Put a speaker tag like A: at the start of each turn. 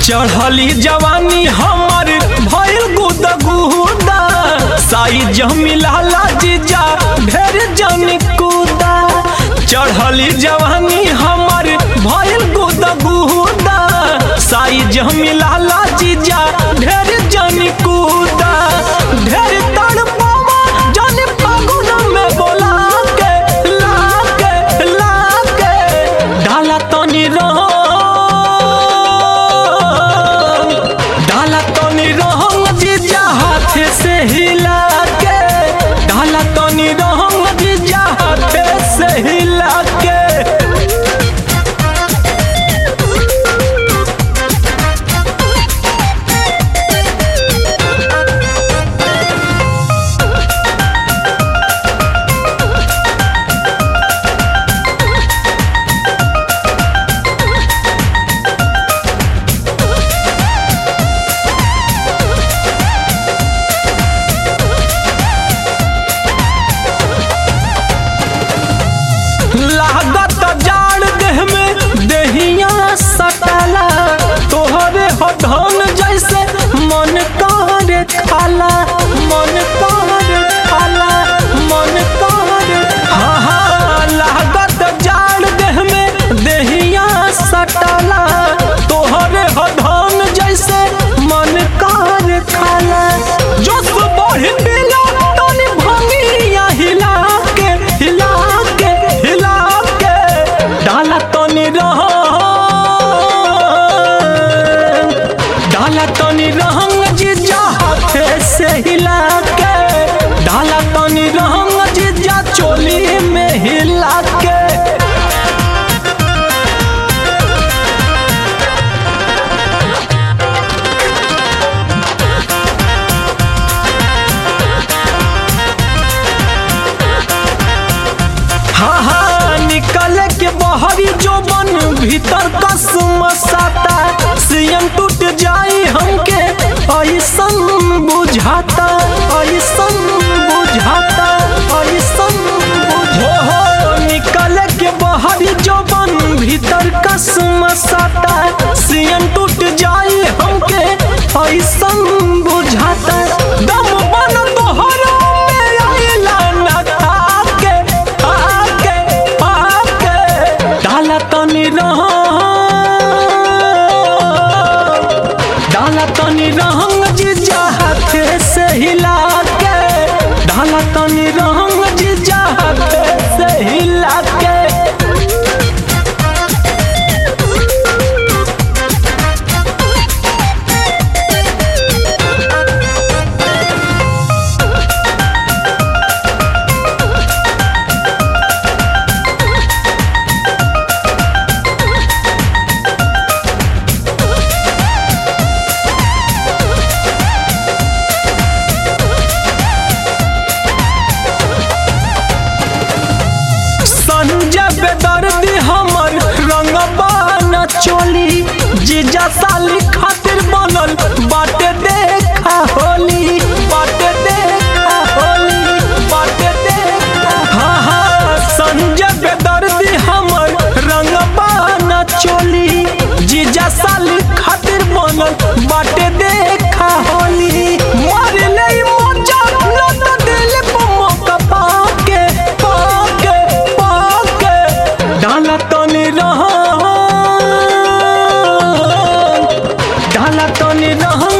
A: चढ़ली जवानी हमर भइल गुदा गुदा साई मिलाला जीजा ढेर जन कूदा चढ़ली जवानी हमर भइल गुदा गुदा साई मिलाला जीजा ढेर जन कूदा ढेर तड़पावा जन फागुन में बोला के ला के ला के डाला तनी रंग डाला तनी रंग जीजा हाथ से हिला के डाला तनी रंग जीजा हाथ से हिला के लागत जाड़ देह में देहिया सटाला तोहरे हो धन जैसे मन करे खाला मन करे खाला मन करे हाँ हाँ लागत जाड़ देह में देहिया सटाला तोहरे हो धन जैसे मन करे खाला जोश बढ़ दिला तनी भंगिया हिला के हिला के हिला के डाला तनी रह डाला तनी रहंग जीजा हाथे से हिला के डाला तनी रहंग जीजा चोली में हिला के हाँ हाँ निकले के बहरी जो बन भीतर का सुमसाता सीएम टूट जाई हमके ऐसन बुझाता ऐसन बुझाता ऐसन हो हो निकले के बहरी जो बन भीतर का सुमसाता सीएम टूट जाई हमके ऐसन बुझाता दम बन तोहरा में आइला ना खाके आके आके डाला तनी रह डाला तनी रहंग जीजा हाथे से हिला के डाला तनी रहंग जीजा हाथे से हिला के संजय बेदर्दी हमर रंगबा न चोली जीजा साली खातिर बनल बाटे देखा होली बाटे देखा होली बाटे देखा हाँ हाँ संजय बेदर्दी हमर रंगबा न चोली जीजा साली खातिर बनल बाटे देखा होली मार ले मोजा न तो दिल पे मौका पाके पाके पाके डाला तनी रह डाला तनी रह